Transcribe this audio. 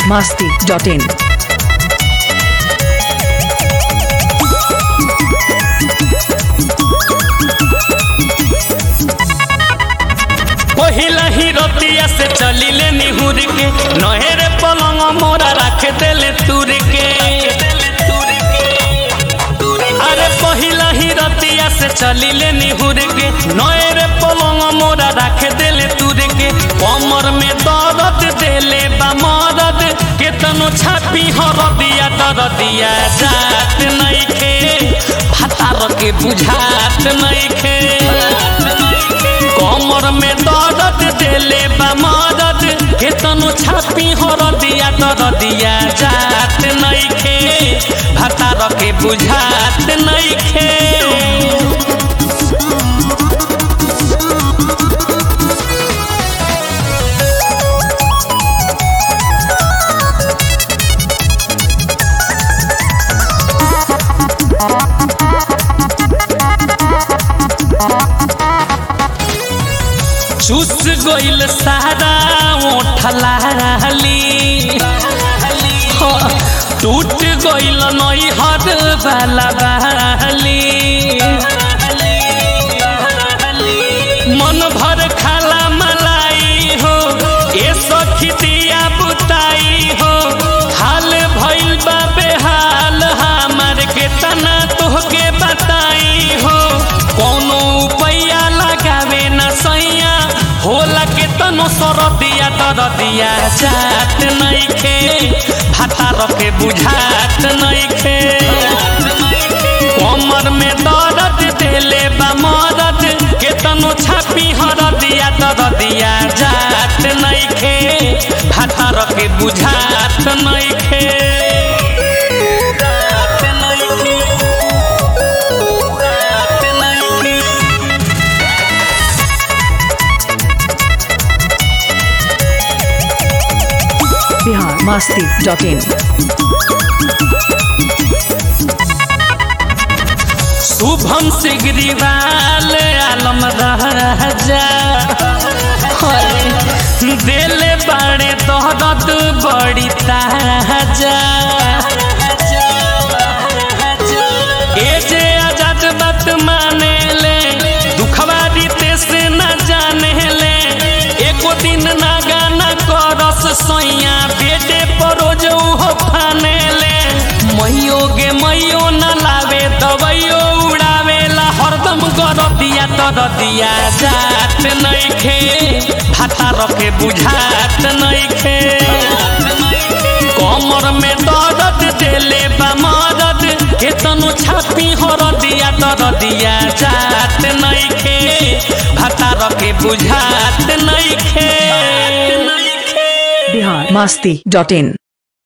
biharmasti.in पहिला ही रतिया से चलिले निहुर के नहेरे पलंग मोरा रख देले तुर के अरे पहिला ही रतिया से चलिले निहुर के नहेरे पलंग मोरा रख देले तुर के कमर में दर्द देले बा मदद केतनो छापी हर दिया दर दिया जात नइखे फतार के बुझात नइखे कमर में दर्द देले बा मदद केतनो छापी हर दिया दर दिया जात नइखे भतार के बुझात नइखे चूस गइल सारा ओठलाली टूट गइल नई हद वाला बाली मन भर खाला मलाई हो ए सखी दिया बुताई हो हाल भइल बा बेहाल हमार के तना तोहके बताई हो कोनो उपाया लगावे न सैया होला के तनो सरदिया दरदिया जात नइखे भातार के बुझात नइखे कमर में दर्द देले बा मदद केतनो छापी हर दिया दरदिया जात नइखे भातार के बुझात नइखे biharmasti.in शुभम सिगरीवाल आलम राजा दिल बड़े दौलत बड़ी ताजा ए जे आजाद बात माने ले दुखवा दीते से न जाने ले एको दिन ना गाना करस सैया बेटे परोज हो फाने ले मैयो गे मैयो न लावे दवाइयो उड़ावेला हरदम कर दिया तर दिया जात नइखे भातार के बुझात नइखे कमर में दर्द देले बा मदद केतनो छापी हर दिया तर दिया जात नइखे भातार के बुझात नइखे biharmasti.in